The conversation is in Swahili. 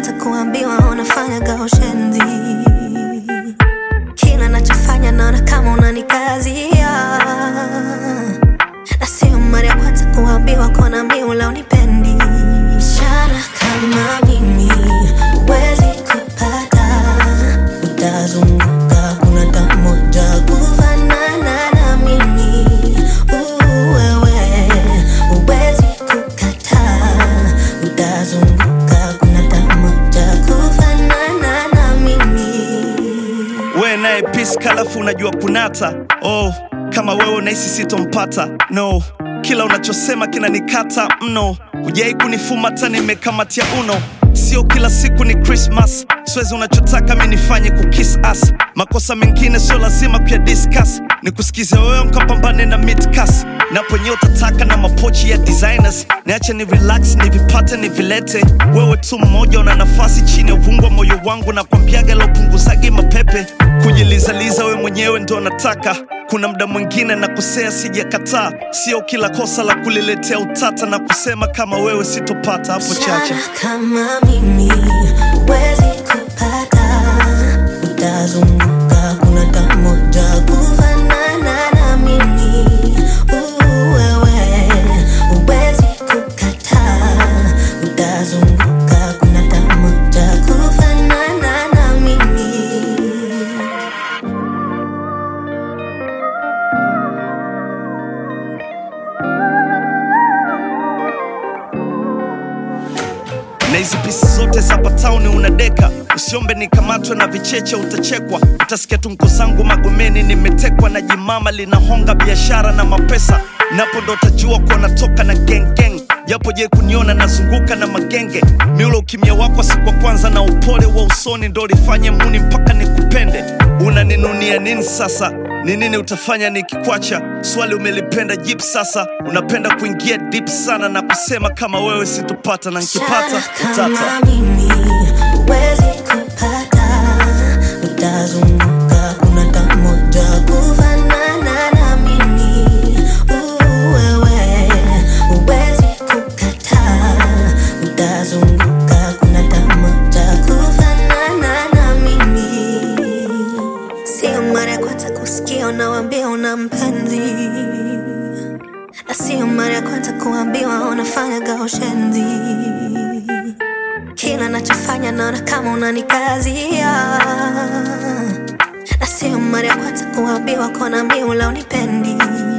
kwanza kuambiwa unafanyaga ushenzi. Kila nachofanya naona kama unanikazia, na sio mara ya kwanza kuambiwa kona miula unipendi. Msichana kama mimi huwezi kupata, utazunguka kuna tamoja kufanana na mimi. Uh, wewe huwezi kukataa, utazunguka kuna tamoja kufanana na mimi. we naye peace kalafu unajua kunata oh kama wewe unahisi sitompata no kila unachosema kinanikata mno hujai kunifumata nimekamatia uno sio kila siku ni krismas siwezi unachotaka mi nifanye kukis as makosa mengine sio lazima kuya discuss ni kusikiza wewe mkapambane na midcas naponye utataka na mapochi ya designers niache ni relax nivipate nivilete wewe tu mmoja una nafasi chini ya uvungu wa moyo wangu na kwambiaga la upunguzagi mapepe kujilizaliza we mwenyewe ndo nataka kuna mda mwingine na kusea sijakataa sio kila kosa la kuliletea utata na kusema kama wewe sitopata hapo chache Msichana kama mimi huwezi kupata, utazunguka kuna tamoja kufanana na mimi. Uh, wewe huwezi kukataa, utazunguka kuna tamoja kufanana na mimi. na hizi pisi zote za patauni unadeka usiombe nikamatwe na vicheche utachekwa utasikia tunko zangu magomeni nimetekwa na jimama linahonga biashara na mapesa napo ndo utajua kuwa natoka na gengeng japo je kuniona nazunguka na magenge miulo ukimya wako siku wa kwanza na upole wa usoni ndo lifanye muni mpaka nikupende unaninunia nini sasa ni nini utafanya nikikwacha swali umelipenda jip sasa unapenda kuingia deep sana na kusema kama wewe sitopata na nkipata Msichana utata kama mimi huwezi kupata, utazunguka kuna tamoja kufanana na mimi. Uh, wewe huwezi kukataa, utazunguka kuna tamoja kufanana na mimi. Sio mara ya kwanza kusikia unawambia una mpenzi, na sio mara ya kwanza kuambiwa unafanyaga ushenzi. Kila nachofanya naona kama unanikazia, na sio mara ya kwanza kuambiwa kona miula unipendi.